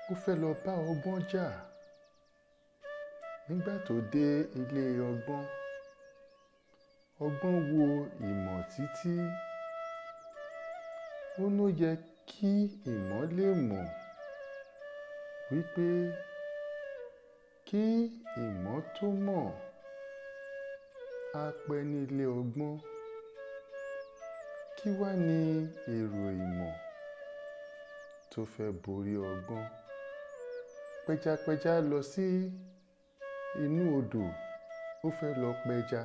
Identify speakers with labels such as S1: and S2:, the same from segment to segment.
S1: ó fẹ́ lọ bá ọgbọ́n jà nígbà tó dé ilé ọgbọ́n ọgbọ́n wo ìmọ̀ títí ó ló yẹ kí ìmọ̀ lè mọ̀ wípé kí ìmọ̀ tó mọ̀ á pẹ́ nílé ọgbọ́n kí wá ní èrò ìmọ̀ tó fẹ́ borí ọgbọ́n pẹjapẹja lọ sí inú odò ó fẹ́ lọ pẹja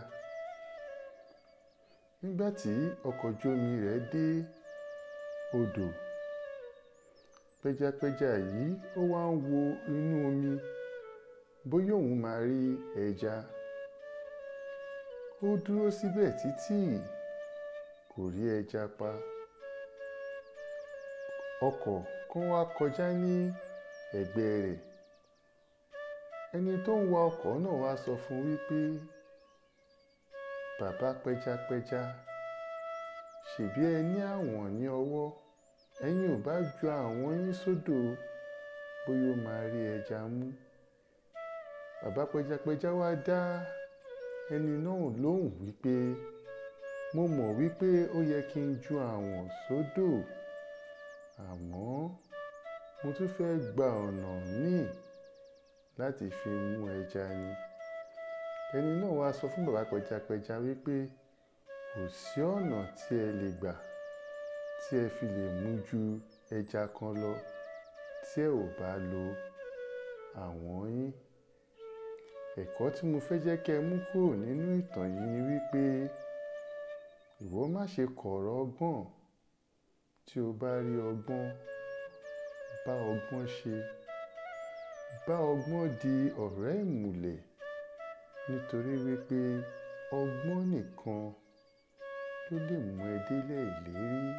S1: nígbà tí ọkọ̀ ojú omi rẹ̀ dé odò pẹjapẹja yìí ó wá ń wo inú omi bóyá òun máa rí ẹja ó dúró síbẹ̀ títí kò rí ẹja pa ọkọ̀ kan wá kọjá ní ẹ̀gbẹ́ rẹ̀ ẹni tó ń wa ọkọ̀ náà wá sọ fún wípé bàbá pẹjapẹja ṣèbí ẹ ní àwọn ní ọwọ́ ẹ̀yin ò bá ju àwọn yín sódò bóyá ó máa rí ẹja mú bàbá pẹjapẹja wá dá ẹni náà lóhùn wípé mo mọ̀ wípé ó yẹ kí n ju àwọn sódò àmọ́ mo tún fẹ́ gba ọ̀nà míì láti fi mú ẹja ni ẹni náà wá sọ fún bàbá pẹjapẹja wípé kò sí ọ̀nà tí ẹ lè gbà tí ẹ fi lè mú ju ẹja kan lọ tí ẹ ò bá lo àwọn yín ẹ̀kọ́ tí mo fẹ́ jẹ́ kẹ́ ẹ mú kúrò nínú ìtàn yìí ni wípé ìwọ má ṣe kọ̀rọ̀ ọgbọ́n tí o bá rí ọgbọ́n bá ọgbọ́n ṣe bá ọgbọ́n di ọ̀rẹ́ ìmùlẹ̀ nítorí wípé ọgbọ́n nìkan ló lè mú ẹ délẹ̀ ìlérí